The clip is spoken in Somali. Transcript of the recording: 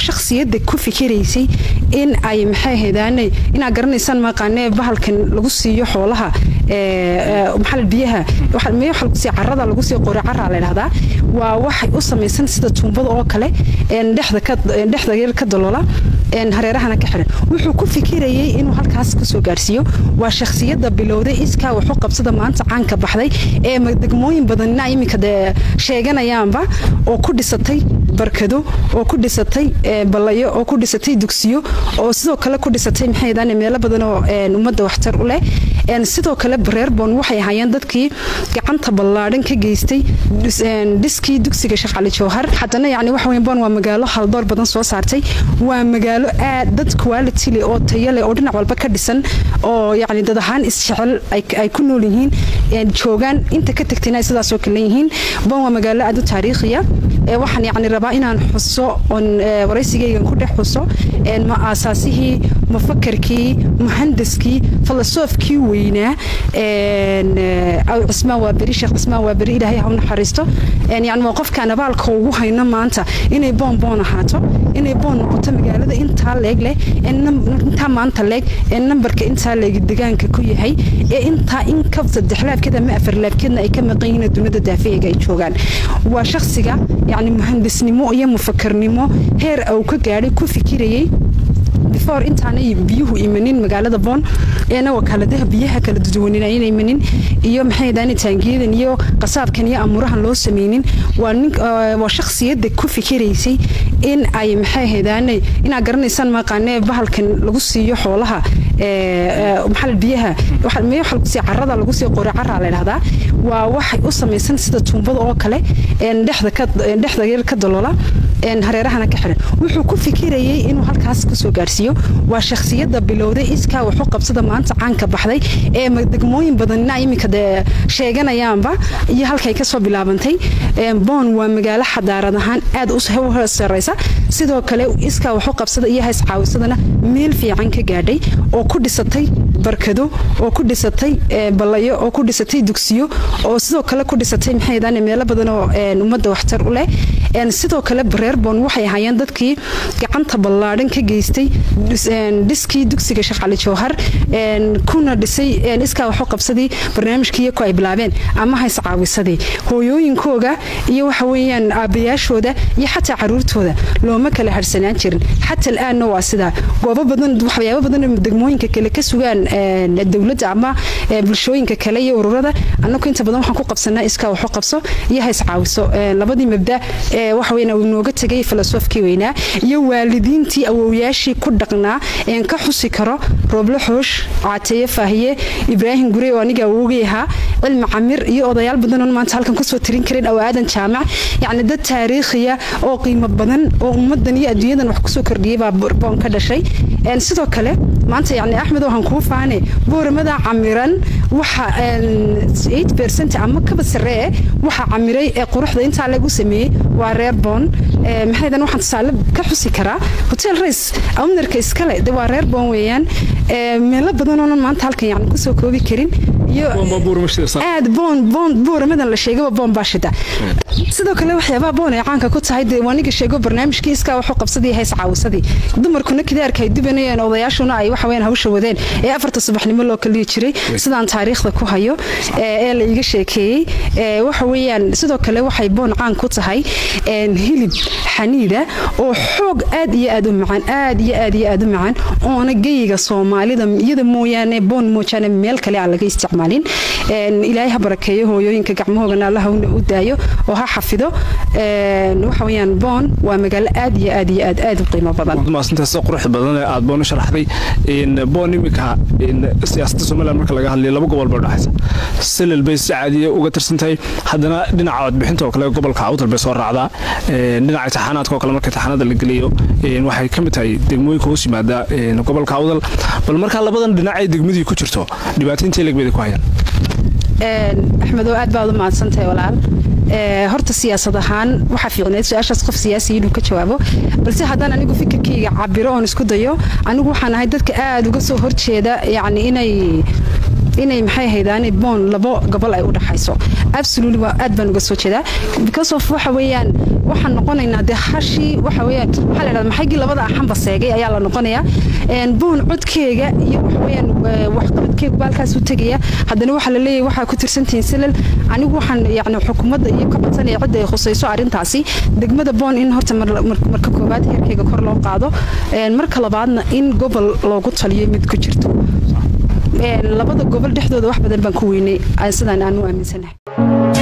shakhsiyadda ku fikiraysay in ay maxay ahaydaanay inaad garanaysaan maqaanee bahalkan lagu siiyo xoolaha maxaa biyaha maya waxa lagu siiya carrada lagu siiyo qori carraa la dhahdaa waa waxay u samaysan sida tuumbada oo kale dhexda yar ka daloola hareerahana ka xiran wuxuu ku fikirayay inuu halkaas kasoo gaarsiiyo waa shakhsiyadda bilowday iskaa waxu qabsada maanta caanka baxday ee degmooyin badanina iminka dee sheeganayaanba oo ku dhisatay barkado oo ku dhisatay ballayo oo ku dhisatay dugsiyo oo sidoo kale ku dhisatay maxay meelo badan oo ummadda waxtar u leh sidoo kale reerbon waxay ahaayeen dadkii gacanta ballaadhan ka geystay dhiskii dugsiga sheekh cali jawhar haddana yani waxa weyn bon waa magaalo haldoor badan soo saartay waa magaalo aad dad quality leh oo tayo leh oo dhinac walba ka dhisan oo yani dad ahaan isjecel ay ku nool yihiin joogaan inta ka tagtayna ay sidaasoo kale yihiin bon waa magaalo aad u taariikhiya waxaan yani rabaa inaan xuso oon waraysigaygan ku dhex xuso ma aasaasihii mufakarkii muhandaskii filosoofkii weynaa cismaan waa beri sheekh cismaan waa beri ilaahay ha u naxariisto yani waa qofkaan abaalka ugu hayno maanta inay boon boon ahaato inay boon noqoto magaalada intaa leeg leh intaa maanta leeg ee nambarka intaa leeg degaanka ku yahay ee intaa in ka saddex laabkeed ama afar laabkeedna ay ka maqan yihiin dunida daafeega ay joogaan waa shakhsiga yani muhandisnimo iyo mufakarnimo heer uu ka gaadhay ku fikirayay before intaanay biyuhu imanin magaalada boon eena wakaaladaha biyaha kala duduwanin ayna imanin iyo maxay daan taangiyadan iyo qasaabkan iyo amurahan loo sameynin waa nin waa shakhsiyadda ku fikiraysay in ay maxay ahaydaanay inaad garanaysaan maqaanee bahalkan lagu siiyo xoolaha maxaa biyaha maya waxa lagu siiya carrada lagu siiyo qori carraa la dhahdaa waa waxay u samaysan sida tuumbada oo kale dhexda yar ka daloola hareerahana ka xiran wuxuu ku fikirayay inuu halkaas kasoo gaarsiiyo waa shakhsiyadda bilowday iskaa waxu qabsada maanta caanka baxday ee degmooyin badanina iminka dee sheeganayaanba iyo halkay kasoo bilaabantay boon waa magaalo xadaarad ahaan aad u sareysa sidoo kale iskaa waxu qabsada iyo hays caawisadana meel fiican ka gaadhay oo ku dhisatay barkado oo ku dhisatay ballayo oo ku dhisatay dugsiyo oo sidoo kale ku dhisatay maxay meelo badan oo ummadda waxtar u leh sidoo kale reerbon waxay ahaayeen dadkii gacanta ballaadhan ka geystay dhiskii dugsiga sheekh cali jawhar kuna dhisay iskaa waxu qabsadii barnaamijkiiyo ku ay bilaabeen ama hays caawisadii hooyooyinkooga iyo waxa weeyaan aabbayaashooda iyo xataa caruurtooda looma kala harsanaan jirin xata al'aanna waa sidaa goobo badan waxyaabo badan degmooyinka kale ka sugaan dowladda ama bulshooyinka kale iyo ururada annagu inta badan waxaan ku qabsanaa iskaa waxu qabso iyo hays caawiso labadii mabda waxa weeyaan uu nooga tegay filosoofkii weynaa iyo waalidiintii awowyaashii ku dhaqnaa een ka xusi karo rooble xoosh caateeye faahiye ibraahim gurey oo aniga awowgay ahaa cilmi camir iyo odayaal badan oon maanta halkan kusoo tirin karin aw aadan jaamac yacni dad taariikhiya oo qiimo badan oo ummaddan iyo adduunyadan wax kusoo kordhiyey baa boon ka dhashay sidoo kale maanta yani axmed waxaan kuu faane booramada camiran waxa percent ama kaba saree waxa camiray ee quruxda intaa lagu sameeyey waa reer boon maxaydan waxaan tusaale ka xusi karaa hotel race ownerka iskale de waa reer boon weeyaan meelo badan oonan maanta halkan yani kusoo koobi karin iyo aad boon boon booramadan la sheegaba boon baa shida sidoo kale waxyaabaha boon ay caanka ku tahay dee waaniga sheego barnaamijkii iskaa waxu qabsadii hays caawisadii dumarkuna kidaarka ay dubanayeen odayaashuna ay waxa weyaan hawsha wadeen ee afarta subaxnimo loo kaliyi jiray sidaan taariikhda ku hayo ee la iga sheekeeyey waxa weeyaan sidoo kale waxay boon caan ku tahay hilib xaniida oo xoog aad iyo aad u macaan aad iyo aad iyo aad u macaan oona geyiga soomaalida iyada mooyaane boon moojaane meel kale aan laga isticmaalin ilaahay ha barakeeyo hooyooyinka gacmahoogana allaha u daayo oo ha xafido waxa weeyaan boon waa magaalo aad iyo aad iyo aad aad u qiimo badan maasintaas qurux badan ee aad boon u sharaxday boon imika siyaasadda somaliland marka laga hadlayo laba gobol bay udhexaysa silal bay si caadiya uga tirsan tahay haddana dhinaca codbixinta oo kale gobolka awdal bay soo raacdaa dhinaca taxaanaadka oo kale marka taxaanada la geliyo waxay ka mid tahay degmooyinka hoos yimaada gobolka awdal bal markaa labadan dhinac ee degmadii ku jirto dhibaataynta legbeda ku hayaan axmedow aad baad u mahadsantahay walaal horta siyaasad ahaan waxaa fiicneed su-aashaas qof siyaasiya inuu ka jawaabo balse haddaan anigu fikirkayga cabiro oon isku dayo anigu waxaan ahay dadka aad uga soo horjeeda yacni inay inay maxay ahaydaan boon labo gobol ay u dhaxayso absolutely waa aad baan uga soo jeedaa because of waxa weeyaan waxaan noqonaynaa dee hashii waxa weeyaan waxaa la dhahdaa maxaygii labada axanba seegay ayaa la noqonayaa boon codkeega iyo waxa weeyaan waxqabadkeegu baalkaas u tegaya haddana waxaa la leeyahay waxaa ku tirsantihiin silal anigu waxaan yacni xukuumadda iyo ka codsanaya cidda ay khusayso arrintaasi degmada boon in horta marka koowaad heerkeyga kor loo qaado marka labaadna in gobol loogu taliyo mid ku jirto labada gobol dhexdooda wax badan baan ku weynay sidaan aan u aaminsanahay